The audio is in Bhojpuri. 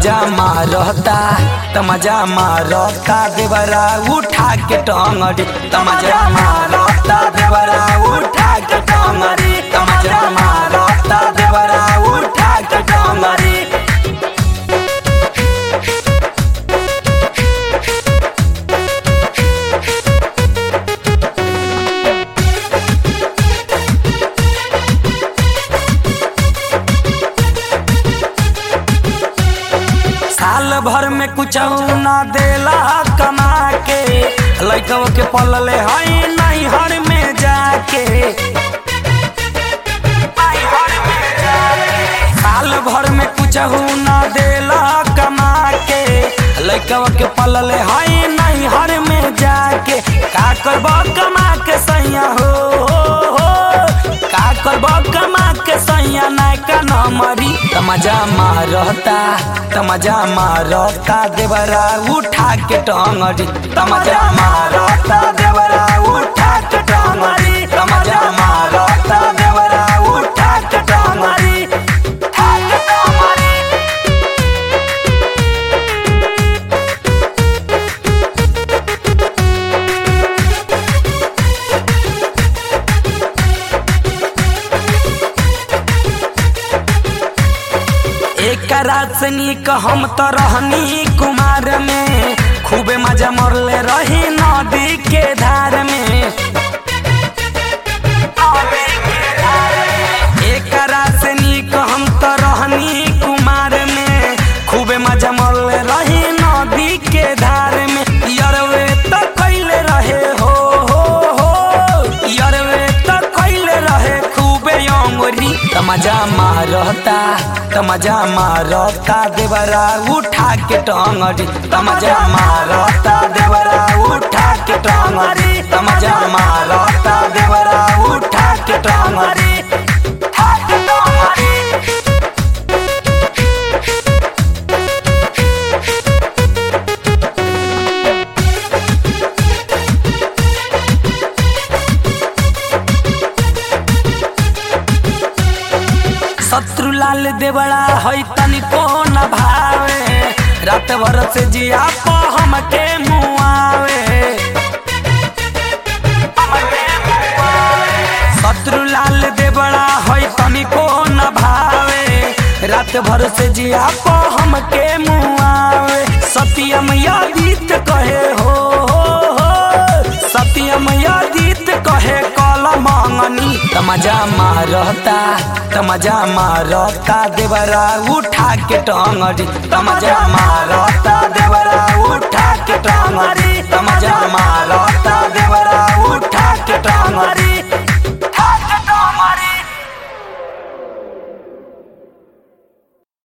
तमजा मारता तमजा मारता देवरा उठा के टंगड़ी तमजा मारता देवरा उठा के टंगड़ी तमजा मारता देवरा उठा के टंगड़ी साल भर में कुछ ना देला कमा के लैकव के पलले हई नहीं हर में जाके साल भर में कुछ ना देला कमा के लैकव के पलले हई नहीं हर में जाके का करब कमा के सैया हो, हो, हो का करब कमा के सैया नायका न मरी तमजा मारता तमजा मारता देवरा उठा के टंगड़ी तमजा मारता देवरा उठा के टंगड़ी तमजा मारता देवरा उठा के टंगड़ी उठा के टंगड़ी एक रात से नीक हम तो रहनी कुमार में खूबे मजा मरले रही नदी के धार में एक रात से नीक हम तो रहनी कुमार में खूबे मजा मरले रही नदी के धार में यरवे तो कैले रहे हो हो हो यरवे तो कैले रहे खूबे अंगुरी तमजा मारता तमजा मारता देवरा उठा के टंगड़ी तमजा मारता देवरा उठा के टंगड़ी तमजा मारता देवरा उठा के टंगड़ी उठा के टंगड़ी शत्रु लाल देवड़ा है तनिको न भावे रात भर से जिया पो हमके मुआवे शत्रु लाल देवड़ा है तनिको न भावे रात भर से जिया पो हमके मुआवे सत्यम यादित कहे हो, हो, हो सत्यम यादित कहे कल मंगनी तमजा मारता तमजा मारता देवरा उठा के टंगड़ी तमजा मारता देवरा